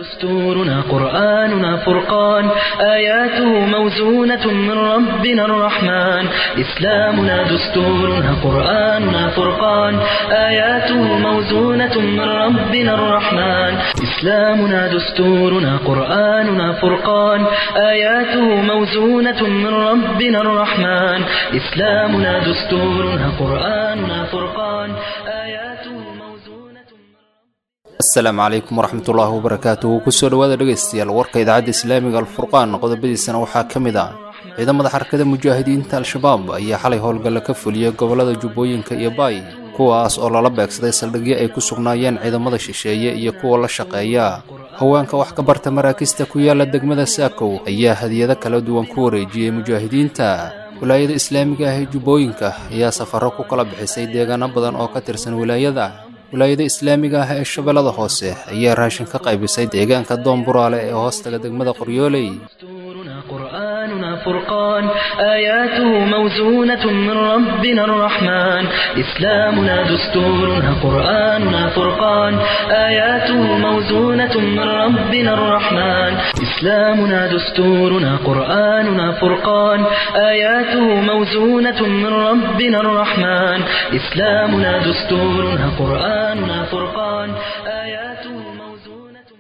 دستورنا قرآننا فرقان آياته موزونة من ربنا الرحمن إسلامنا دستورنا قرآننا فرقان آياته موزونة من ربنا الرحمن إسلامنا دستورنا قرآننا فرقان آياته موزونة من ربنا الرحمن إسلامنا دستورنا قرآننا فرقان آياته موزونة asalaamu calaykum waraxmatullaahi wabarakaatuhu kusoo dhowaada dhegaystayaal warka idaacadda islaamiga alfurqaan qodobadiisana waxaa ka mid ah ciidamada xarakada mujaahidiinta al-shabaab ayaa xalay howlgalla ka fuliyay gobollada jubbooyinka iyo baay kuwaas oo lala beegsaday saldhigyo ay ku sugnaayeen ciidamada shisheeye iyo kuwa la shaqeeya haweenka wax ka barta maraakista ku yaala degmada saakow ayaa hadiyado kala duwan ku wareejiyey mujaahidiinta wilaayada islaamiga ah ee jubbooyinka ayaa safarro ku kala bixisay deegaano badan oo ka tirsan wilaayada wilaayada islaamiga ah ee shabeellada hoose ayaa raashin ka qaybisay deegaanka doonburaale ee hoostaga degmada qoryooley دستورنا قرآننا فرقان آياته موزونة من ربنا الرحمن إسلامنا دستورنا قرآننا فرقان آياته موزونة من ربنا الرحمن إسلامنا دستورنا قرآننا فرقان آياته موزونة من ربنا الرحمن إسلامنا دستورنا قرآننا فرقان آياته موزونة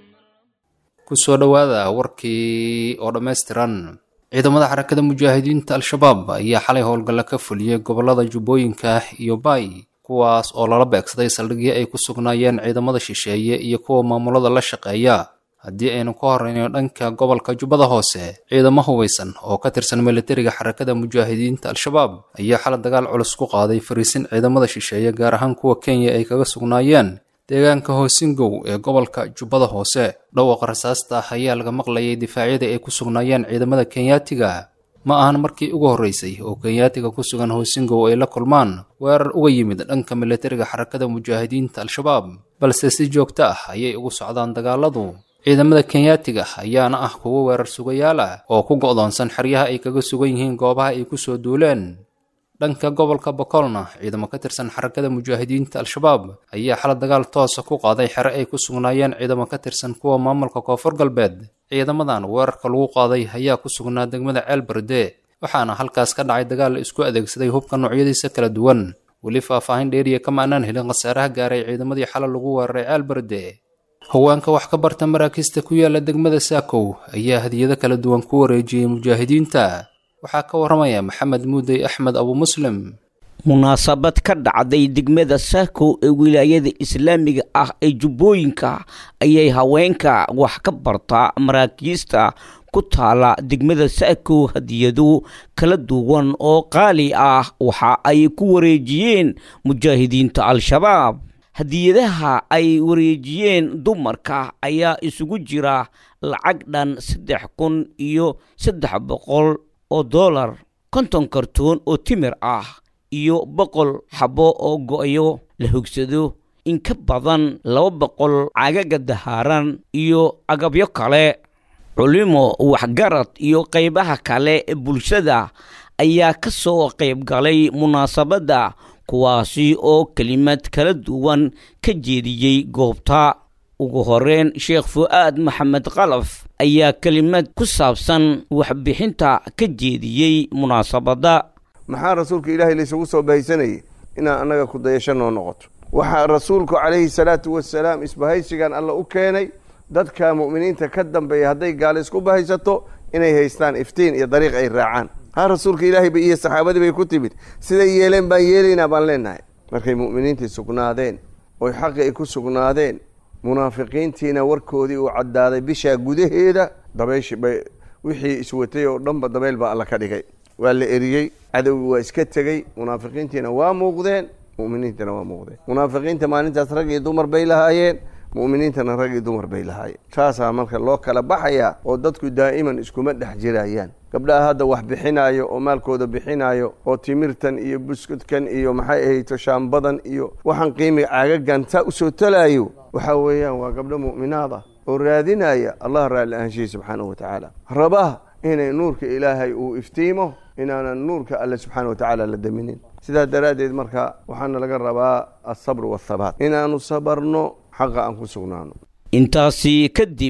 kusoo dhowaada warkii oo dhammaystiran ciidamada xarakada mujaahidiinta al-shabaab ayaa xalay howlgalla ka fuliyey gobollada jubbooyinka iyo baay kuwaas oo lala beegsaday saldhigyo ay ku sugnaayeen ciidamada shisheeye iyo kuwa maamulada la shaqeeya haddii aynu ka horreyno dhanka gobolka jubbada hoose ciidamo hubaysan oo ka tirsan militariga xarakada mujaahidiinta al-shabaab ayaa xalay dagaal culus ku qaaday fariisin ciidamada shisheeye gaar ahaan kuwa kenya ay kaga sugnaayeen deegaanka hoosingow ee gobolka jubbada hoose dhawaaqa rasaasta ah ayaa laga maqlayay difaacyada ay ku sugnaayeen ciidamada kenyaatiga ma ahan markii ugu horreysay oo kenyaatiga ku sugan hoosingow ay la kulmaan weerar uga yimid dhanka militariga xarakada mujaahidiinta al-shabaab balse si joogto ah ayay ugu socdaan dagaaladu ciidamada kenyaatiga ayaana ah kuwo weerar sugayaal ah oo ku go'doonsan xeryaha ay kaga sugan yihiin goobaha ay ku soo duuleen dhanka gobolka bokolna ciidamo ka tirsan xarakada mujaahidiinta al-shabaab ayaa xala dagaal toosa ku qaaday xere ay ku sugnaayeen ciidamo ka tirsan kuwa maamulka koonfur galbeed ciidamadan weerarka lagu qaaday ayaa ku sugnaa degmada ceel berde waxaana halkaas ka dhacay dagaal la isku adeegsaday hubka noocyadiisa kala duwan weli faahfaahin dheeriya kama aanaan helin khasaaraha gaaray ciidamadii xala lagu weeraray ceel berde haweenka wax ka barta maraakista ku yaala degmada saakow ayaa hadiyado kala duwan ku wareejiyey mujaahidiinta waxaa ka waramaya maxamed muudey axmed abu muslim munaasabad ka dhacday degmada saakow ee wilaayada islaamiga ah ee jubbooyinka ayay haweenka wax ka barta maraakiista ku taala degmada saakow hadiyado kala duwan oo qaali ah waxa ay ku wareejiyeen mujaahidiinta al-shabaab hadiyadaha ay wareejiyeen dumarka ayaa isugu jira lacag dhan saddex kun iyo saddex boqol oo dollar konton kartoon oo timir ah iyo boqol xabo oo go'yo la hogsado in ka badan laba boqol cagaga dahaaran iyo agabyo kale culimo waxgarad iyo qaybaha kale ee bulshada ayaa ka soo qayb galay munaasabadda kuwaasi oo kelimad kala duwan ka jeediyey goobta ugu horeyn sheekh fu'aad maxamed kalaf ayaa kelimad ku saabsan waxbixinta ka jeediyey munaasabadda maxaa rasuulka ilaahay laysugu soo bahaysanayay inaan annaga ku dayasho noo noqoto waxaa rasuulku calayhi salaatu wasalaam isbahaysigan alla u keenay dadka mu'miniinta ka dambeeya hadday gaalo isku bahaysato inay haystaan iftiin iyo dariiq ay raacaan ha rasuulka ilaahay ba iyo saxaabadii bay ku timid siday yeeleen baan yeelaynaa baan leenahay markay mu'miniintii sugnaadeen oy xaqi ay ku sugnaadeen munaafiqiintiina warkoodii uu caddaaday bishaa gudaheeda dabayshi bay wixii iswatay oo dhanba dabayl baa alla ka dhigay waa la eriyey cadowgii waa iska tegey munaafiqiintiina waa muuqdeen mu'miniintana waa muuqdeen munaafiqiinta maalintaas rag iyo dumar bay lahaayeen mu'miniintana rag iyo dumar bay lahaayeen saasaa marka loo kala baxayaa oo dadku daa'iman iskuma dhex jirayaan gabdhaha hadda wax bixinaayo oo maalkooda bixinaayo oo timirtan iyo buskudkan iyo maxay ahayto shaambadan iyo waxaan qiimiga caagagan saa usoo talaayo waxaa weeyaan waa gabdho mu'minaad ah oo raadinaya allah raalli ahaanshihi subxaanahu watacaala raba inay nuurka ilaahay uu iftiimo inaanan nuurka alle subxaana watacaala la daminin sidaa daraaddeed marka waxaana laga rabaa alsabr waathabaat inaanu sabarno xaqa aan ku sugnaano intaasi kadib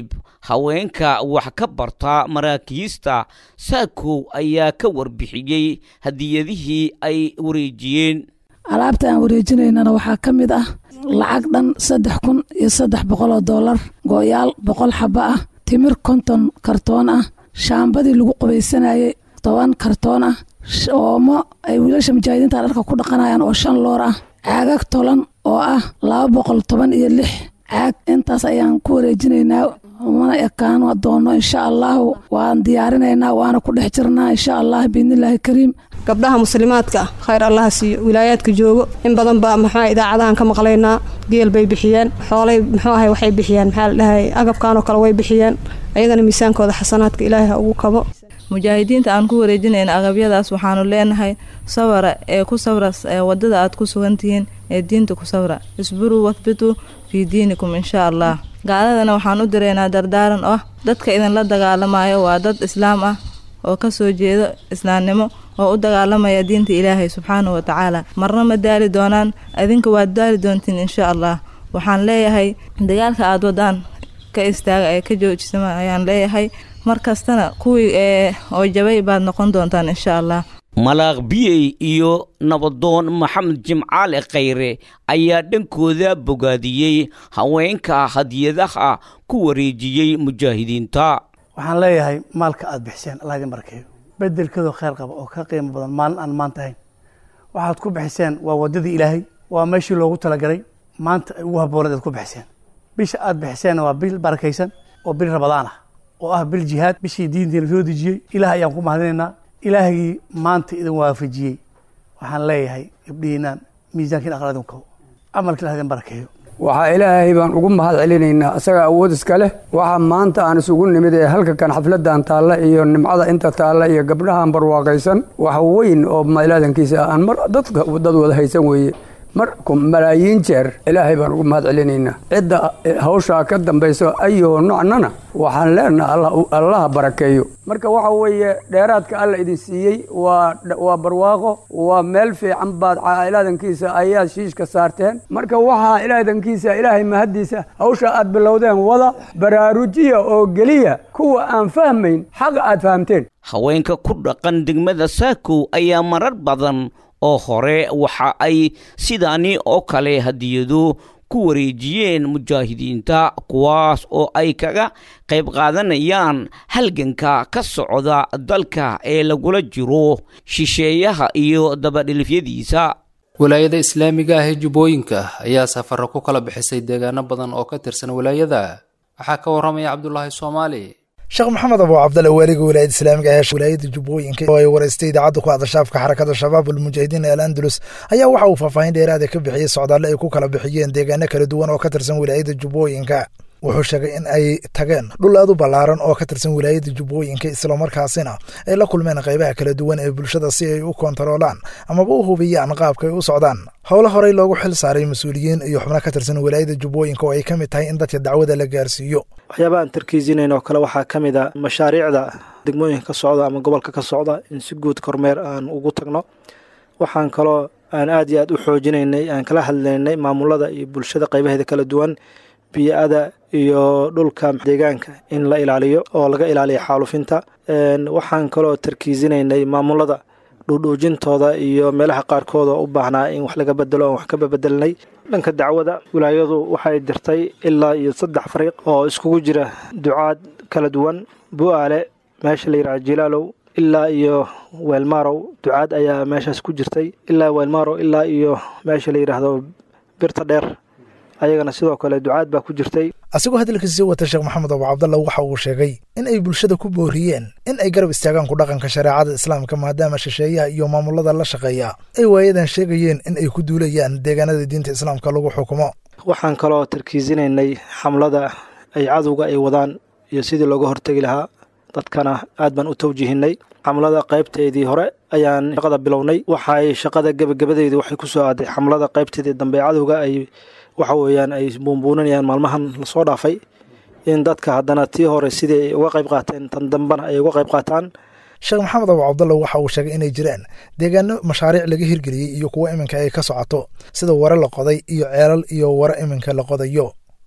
haweenka wax ka barta maraakiista saakow ayaa ka warbixiyey hadiyadihii ay wareejiyeen alaabta aan wareejinaynana waxaa ka mid ah lacag dhan saddex kun iyo saddex boqol oo doolar gooyaal boqol xaba ah timir konton kartoon ah shaambadii lagu qubaysanayay toban kartoon ah oomo ay wiilasha mujaahidiinta dharka ku dhaqanayaan oo shan loor ah caagag tolan oo ah laba boqol toban iyo lix caag intaas ayaan ku wareejinaynaa mana ekaan doono insha allahu waan diyaarinaynaa waana ku dhex jirnaa insha allah biidnillaahi kariim gabdhaha muslimaadka ah khayr allaha siiyo wilaayaadka joogo in badan baa maxaa idaacadahan ka maqlaynaa geel bay bixiyeen xoolay muxuu ahay waxay bixiyeen maxaa la dhahay agabkanoo kale way bixiyeen ayagana miisaankooda xasanaadka ilaahay ha ugu kabo mujaahidiinta aan ku wareejinayna agabyadaas waxaanu leenahay sawara ee ku sawra wadada aad ku sugantihiin ee diinta ku sawra isburuu wahbituu fii diinikum insha allah gaaladana waxaan u diraynaa dardaaran oo ah dadka idinla dagaalamayo waa dad islaam ah oo ka soo jeedo islaamnimo oo u dagaalamaya diinta ilaahay subxaanahu wa tacaala marna ma daali doonaan adinka waad daali doontiin insha allah waxaan leeyahay dagaalka aada wadaan ka istaaga ee ka joojisama ayaan leeyahay mar kastana kuwii ee oo jabay baad noqon doontaan insha allah malaaq biyey iyo nabadoon maxamed jimcaale khayre ayaa dhankooda bogaadiyey haweenka hadiyadaha ku wareejiyey mujaahidiinta waxaan leeyahay maalka aada bixiseen allah idin barkeeyo bedelkeedoo kheyr qaba oo ka qiimo badan maalin aan maanta ahayn waxaad ku bixiseen waa waddadii ilaahay waa meeshii loogu talagalay maanta ay ugu habooneed aad ku bixiseen bisha aada bixiseenna waa bil barakaysan oo bil rabadaan ah oo ah bil jihaad bishii diintiina soo dejiyey ilaah ayaan ku mahadinaynaa ilaahgii maanta idin waafajiyey waxaan leeyahay gabdhihiinaan miisaankiin aqal idin kabo camalka ilah idin barakeeyo waxaa ilaahay baan ugu mahad celinaynaa isaga awood iska leh waxa maanta aan isugu nimid ee halka kan xafladan taalla iyo nimcada inta taalla iyo gabdhahan barwaaqaysan wax weyn oo mailaadankiisa aan mar dadka dad wada haysan weeye marku malaayiin jeer ilaahay baan ugu mahad celinaynaa cidda hawshaa ka dambayso ayoo nocnana waxaan leenaha allaha barakeeyo marka waxa weeye dheeraadka alla idin siiyey waa waa barwaaqo waa meel fiican baad ilaadankiisa ayaad shiishka saarteen marka waxaa ilaadankiisa ilaahay mahaddiisa hawsha aad bilowdeen wada baraarujiya oo geliya kuwa aan fahmayn xaqa aad fahamteen haweenka ku dhaqan degmada saakow ayaa marar badan oo hore waxa ay sidaani oo kale hadiyado ku wareejiyeen mujaahidiinta kuwaas oo ay kaga qayb qaadanayaan halganka ka socda dalka ee lagula jiro shisheeyaha iyo dabadhilifyadiisa walaayada islaamiga ah ee jubbooyinka ayaa safaro ku kala bixisay deegaano badan oo ka tirsan walaayada waxaa ka warramaya cabdulaahi soomaali sheekh maxamed abu cabdalle waaliga wilaayada islaamiga ee wilaayada jubbooyinka oo ay waraystay idaacadda ku hadashaafka xarakada shabaab almujaahidiin ee al andalus ayaa waxa uu faahfaahin dheeraada ka bixiyey socdaalle ay ku kala bixiyeen deegaano kala duwan oo ka tirsan wilaayada jubbooyinka wuxuu sheegay in ay tageen dhul aad u ballaaran oo ka tirsan wilaayada jubbooyinka islamarkaasina ay la kulmeen qaybaha kala duwan ee bulshada si ay u koontaroolaan amaba u hubiyaan qaabka ay u socdaan howlo horey loogu xil saaray mas-uuliyiin iyo xubno ka tirsan wilaayada jubbooyinka oo ay ka mid tahay in dadka dacwada la gaarsiiyo waxyaabaha aan tarkiisinayn oo kale waxaa ka mid a mashaariicda degmooyinka ka socda ama gobolka ka socda in si guud kormeer aan ugu tagno waxaan kaloo aan aad iyo aad u xoojinaynay aan kala hadlaynay maamulada iyo bulshada qaybaheeda kala duwan biyo-ada iyo dhulka deegaanka in la ilaaliyo oo laga ilaaliyo xaalufinta waxaan kaloo tarkiisinaynay maamulada dhuudhuujintooda iyo meelaha qaarkood oo u baahnaa in wax laga bedelo oon wax ka babedelnay dhanka dacwada wilaayadu waxay dirtay ilaa iyo saddex fariiq oo iskugu jira ducaad kala duwan bu-aale meesha la yidhaha jilaalow ilaa iyo weelmarow ducaad ayaa meeshaas ku jirtay ilaa weelmarow ilaa iyo meesha la yidhaahdo birta dheer ayagana sidoo kale ducaad baa ku jirtay asigoo hadalkiisii wata sheekh maxamed abu cabdalla waxa uu sheegay in ay bulshada ku booriyeen in ay garab istaagaan ku dhaqanka shareecada islaamka maadaama shisheeyaha iyo maamulada la shaqeeya ay waayadan sheegayeen in ay ku duulayaan deegaanada diinta islaamka lagu xukumo waxaan kaloo tarkiisinaynay xamlada ay cadowga ay wadaan iyo sidii looga hortegi lahaa dadkana aad baan u tawjihinay xamlada qaybteedii hore ayaan shaqada bilownay waxay shaqada gebagabadeedii waxay ku soo aaday xamlada qaybteedii dambe cadowga ay waxa weeyaan ay buunbuuninayaan maalmahan lasoo dhaafay in dadka haddana tii hore sidii ay uga qayb qaateen tan dambena ay uga qayb qaataan sheekh maxamed abu cabdalla waxa uu sheegay inay jiraan deegaano mashaariic laga hirgeliyey iyo kuwo iminka ay ka socoto sida ware la qoday iyo ceelal iyo ware iminka la qodayo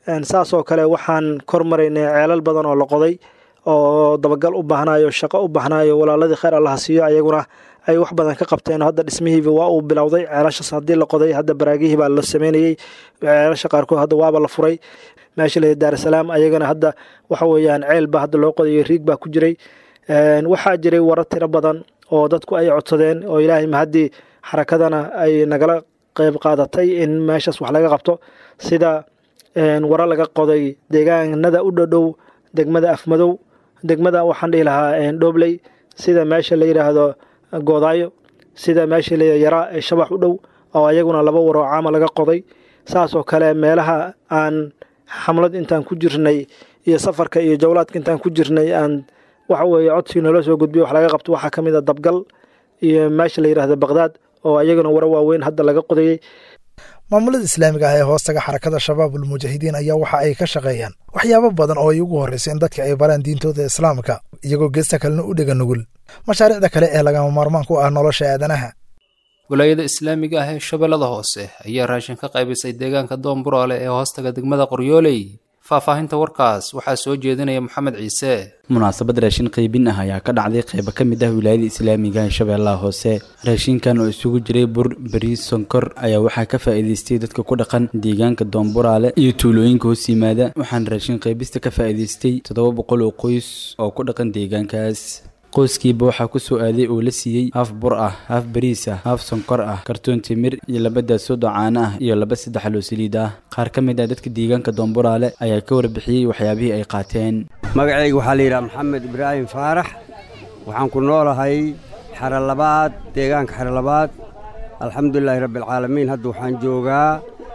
saasoo kale waxaan kor maraynay ceelal badan oo la qoday oo dabagal u baahnayo shaqo u baahnayo walaaladii kheyr allaha siiyo ayaguna ay wax badan ka qabteen hadda dhismihiiba waa uu bilowday ceelashaas haddii la qoday hadda baraagihii baa la sameynayey ceelasha qaarkood hadda waaba la furay meesha la daarasalaam ayagana hadda waxa weeyaan ceel baa hadda loo qodayo riig baa ku jiray waxaa jiray warar tiro badan oo dadku ay codsadeen oo ilaahay mahaddii xarakadana ay nagala qeyb qaadatay in meeshaas wax laga qabto sida wara laga qoday deegaanada u dhodhow degmada afmadow degmada waxaan dhihi lahaa dhobley sida meesha la yidhaahdo goodaayo sida meesha la yaraa ee shabax u dhow oo ayaguna laba waroo caama laga qoday saasoo kale meelaha aan xamlad intaan ku jirnay iyo safarka iyo jawlaadka intaan ku jirnay aan waxa weeye codsigii noola soo gudbiyo wax laga qabto waxaa ka mid a dabgal iyo meesha la yidhahdo baqdaad oo ayaguna waro waaweyn hadda laga qodayey maamulada islaamiga ah ee hoostaga xarakada shabaabul mujaahidiin ayaa waxa ay ka shaqeeyaan waxyaabo badan oo ay ugu horrayso in dadka ay baraan diintooda islaamka iyagoo geesta kalena u dhega nugul mashaariicda kale ee lagama maarmaan ku ah nolosha aadanaha walaayada islaamiga ah ee shabeellada hoose ayaa raashin ka qaybisay deegaanka doonburaale ee hoostaga degmada qoryooley faahfaahinta warkaas waxaa soo jeedinaya moxamed ciise munaasabad raashin qaybin ah ayaa ka dhacday qaybo ka mid ah wilaayada islaamiga ee shabeellaha hoose raashinkan oo isugu jiray bur bariis sonkor ayaa waxaa ka faa'iidaystay dadka ku dhaqan deegaanka doonburaale iyo tuulooyinka hoos yimaada waxaana raashin qaybista ka faa'iidaystay toddoba boqol oo qoys oo ku dhaqan deegaankaas qoyskiiba waxaa ku soo aaday oo la siiyey haaf bur ah haaf bariis ah haaf sonkor ah kartoon timir iyo laba daasoodo caano ah iyo laba saddex loo saliid ah qaar ka mid ah dadka deegaanka doonburaale ayaa ka warbixiyey waxyaabihii ay qaateen magacayga waxaa la yidhaha maxamed ibraahim faarax waxaan ku noolahay xero labaad deegaanka xero labaad alxamdulilaahi rabbialcaalamiin hadda waxaan joogaa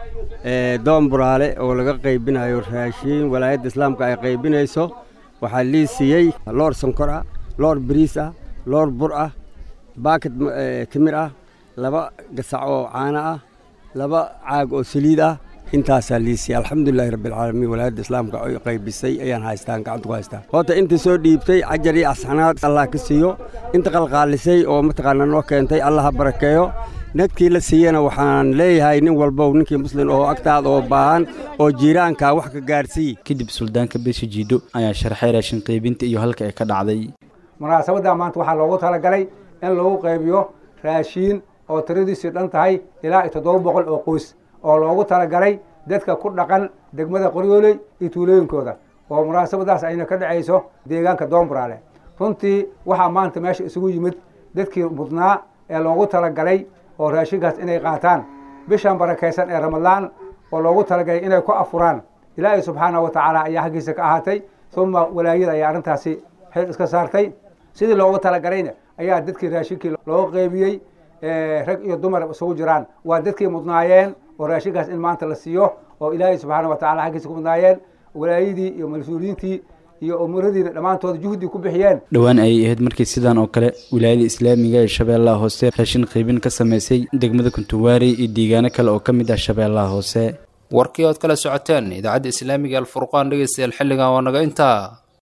doonburaale oo laga qaybinayo raashiin walaayadda islaamka ay qaybinayso waxaa lii siiyey loor sonkor ah loor bariis ah loor bur ah baakad timir ah laba gasac oo caano ah laba caag oo saliid ah intaasaa liisiyay alxamdulilahi rabbialcaalamiin walaayadda islaamka ay qaybisay ayaan haystaan gacanta ku haystaa horta intii soo dhiibtay cajar iyo asxanaad allah ka siiyo inta qalqaalisay oo mataqaana noo keentay allah ha barakeeyo nagtii la siiyana waxaan leeyahay nin walbow ninkii muslim oo agtaada oo baahan oo jiiraanka wax ka gaarsiiy kadib suldaanka beesha jiidho ayaa sharxay raashin qaybinta iyo halka ay ka dhacday munaasabadda maanta waxaa loogu talagalay in lagu qaybiyo raashiin oo tiradiisii dhan tahay ilaa iyo toddoba boqol oo qoys oo loogu talagalay dadka ku dhaqan degmada qoryooley iyo tuulooyinkooda oo munaasabadaas ayna ka dhacayso deegaanka doonburaale runtii waxaa maanta meesha isugu yimid dadkii mudnaa ee loogu talagalay oo raashinkaas inay qaataan bishan barakaysan ee ramadaan oo loogu talagalay inay ku afuraan ilaahay subxaana wa tacaala ayaa xaggiisa ka ahaatay uma walaayada ayaa arrintaasi xil iska saartay sidii loogu talagalayna ayaa dadkii raashinkii loo qeybiyey rag iyo dumar isugu jiraan waa dadkii mudnaayeen oo raashinkaas in maanta la siiyo oo ilaahay subxaana wa tacala xaggiisa ku mudnaayeen walaayadii iyo mas-uuliyiintii iyo umuradiina dhammaantood juhdi ku bixiyeen dhowaan ayay ahayd markii sidan oo kale wilaayada islaamiga ee shabeellaha hoose raashin qaybin ka samaysay degmada kuntuwaari iyo deegaano kale oo ka mid ah shabeellaha hoose warkii ood kala socoteen idaacadda islaamiga alfurqaan dhegeystayaal xilligan waa naga intaa